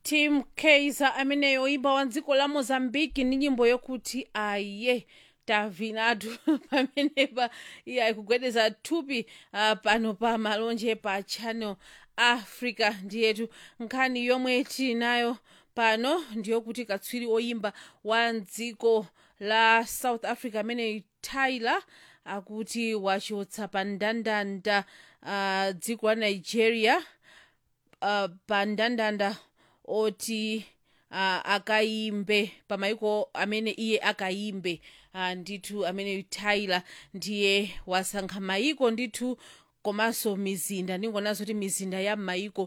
tim kaiser ameneyo imba wa dziko la mozambiki ndi nyimbo yokuti aye tavinatu pamenepa iye ayikugwedeza thupi uh, pano pa malonje pa channel africa ndiyetu nkhani yomwe tinayo pano ndiyokuti katswiri oyimba wa dziko la south africa amene tyler akuti wachotsa pa ndandanda uh, dziko la nigeria uh, pa ndandanda oti uh, akayimbe pamayiko amene iye akayimbe uh, ndithu amene tyler ndiye wasankha mayiko ndithu komanso mizinda ndingonazo kuti mizinda ya mayiko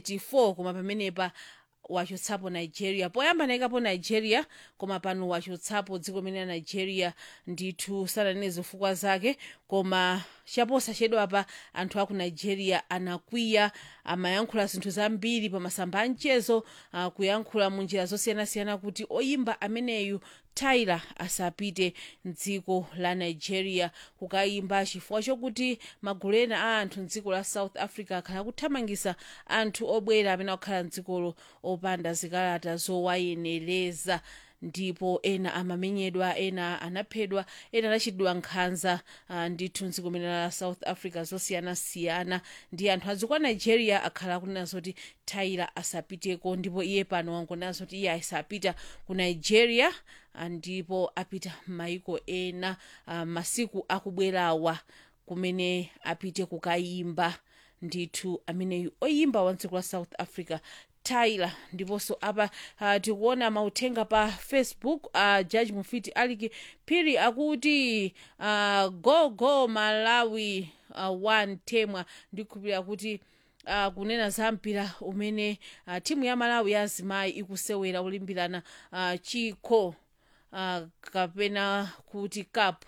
34 koma pamenepa wachotsapo nigeria poyamba nayikapo nigeria koma pano wachotsapo dziko limene la nigeria ndithu sananene zifukwa zake koma chaposachedwa pa anthu aku nigeria anakwiya amayankhula zinthu zambiri pa masamba a mchezo uh, kuyankhula mu njira zosiyanasiyana kuti oyimba ameneyu tyler asapite mdziko la nigeria kukayimba chifukwa chokuti magulu ena a anthu mdziko la south africa akhala kuthamangisa anthu obwera amene akukhala mdzikolo opanda zikalata zowayenereza ndipo ena amamenyedwa ena anaphedwa ena anachitidwa nkhanza uh, ndithu mdziko limene la south africa zosiyanasiyana ndi anthu adziko a nigeria akhala akunena zoti tyler asapiteko ndipo iye pano wangonena zoti iye asapita ku nigeria uh, ndipo apita m'mayiko ena uh, masiku akubwerawa kumene apite kukayimba ndithu ameneyu oyimba wa dziko la south africa tyler ndiponso apa uh, tikuona mauthenga pa facebook uh, judge mufiti aliki phiri akuti uh, go go malawi uh, one temwa ndikhulupirira kuti uh, kunena za mpira umene uh, timu ya malawi ya azimayi ikusewera kulimbirana uh, chikho uh, kapena kuti cup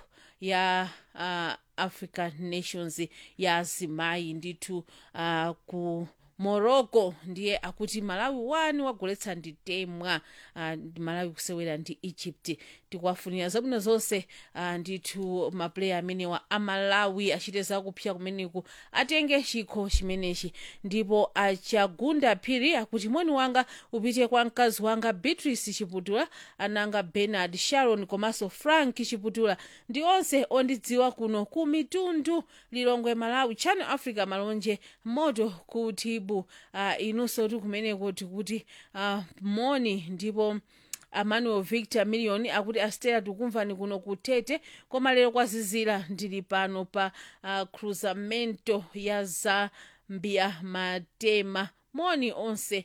ya uh, african nations ya azimayi ndithu uh, ku morocco ndiye akuti malawi 1 wagoletsa ndi temwa uh, malawi kusewera ndi egypt tikuwafunira zabwino zonse uh, ndithu mapuleya amenewa amalawi achite zakupsya kumeneku atenge chikho chimenechi ndipo achagunda phiri akuti moni wanga upite kwa mkazi wanga beatrice chiputula ananga bernard sharon komanso frank chiputula ndi onse ondidziwa kuno ku mitundu lilongwe malawi channel africa malonje moto kutibu uh, inunso ti kumeneko tikuti uh, moni ndipo emmanuel victor million akuti astera tikumvani kuno kutete koma lero kwazizira ndili pano pa uh, cruzamento ya zambia matema moni onse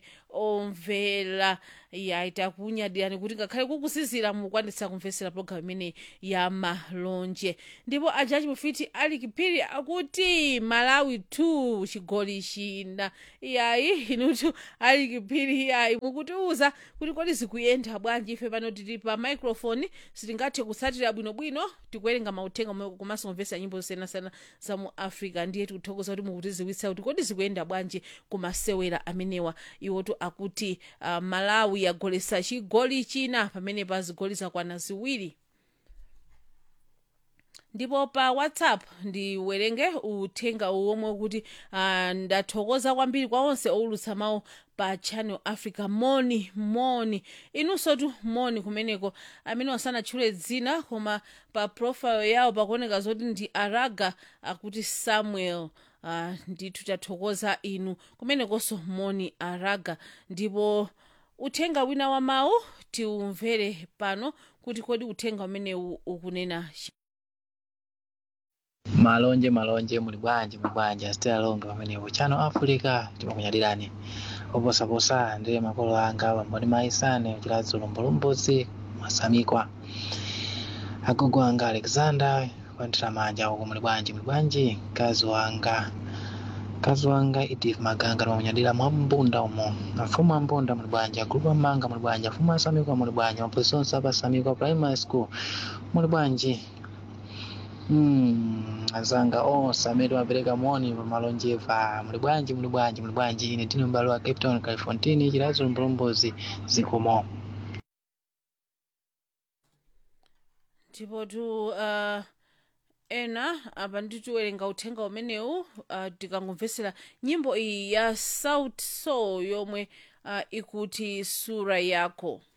omvera yaita kunyadirani kuti ngakhale kukuzizira mukwanitsa kumvetsera pologalamu imene ya malonje ndipo ajaji mufiti ali kipiri akuti malawi 2 chigoli china iyayi inutu ali kipiri iyayi mukutiuza kuti kodi zikuyenda bwanji ife pano tili pa microphone sitingathe kutsatira bwinobwino tikuwerenga mauthenga momwe komanso kumvetsera nyimbo zosiyanasiyana za mu africa ndiye tikuthokoza kuti mukutiziwitsa kuti kodi zikuyenda bwanji kumasewera amenewa iwotu akuti uh, malawi yagoletsa chigoli china pamene pa zigoli zakwana ziwiri ndipo pa whatsapp ndiwerenge uthenga womwe kuti uh, ndathokoza kwambiri kwa onse owulutsa mawu pa channel africa moni moni inunso tu moni kumeneko amene wasanatchule dzina koma pa profile yawo pakuoneka zoti ndi araga akuti samuel uh, ndithu tathokoza inu kumenekonso moni araga ndipo uthenga wina wa mawu tiumvere pano kuti kodi uthenga umenewu ukunena malonje malonje muli bwanji muli bwanji asitera longa pamenepo channel africa timakunyadirani oposaposa ndiye makolo anga pamboni maisane chilazi ulombolombozi masamikwa agogo anga alexander kwandira manja uko muli bwanji muli bwanji mkazi wanga mkazi wanga edith maganga timakunyadira mwa mbunda umo afumu ambunda muli bwanji agrupu amanga muli bwanji afumu asamikwa muli bwanji mapolisi onse apasamikwa primary school muli bwanji Mm, azanga onse amene mapereka moni pamalonjeva muli bwanji muli bwanji muli bwanji ine tini mbalo wa cape town califontini chilazo mbulombozi zikomo ndipo tu uh, ena apa nditiwerenga uthenga umenewu uh, tikangomvesera nyimbo iyi ya sauti sol yomwe uh, ikuti sura yako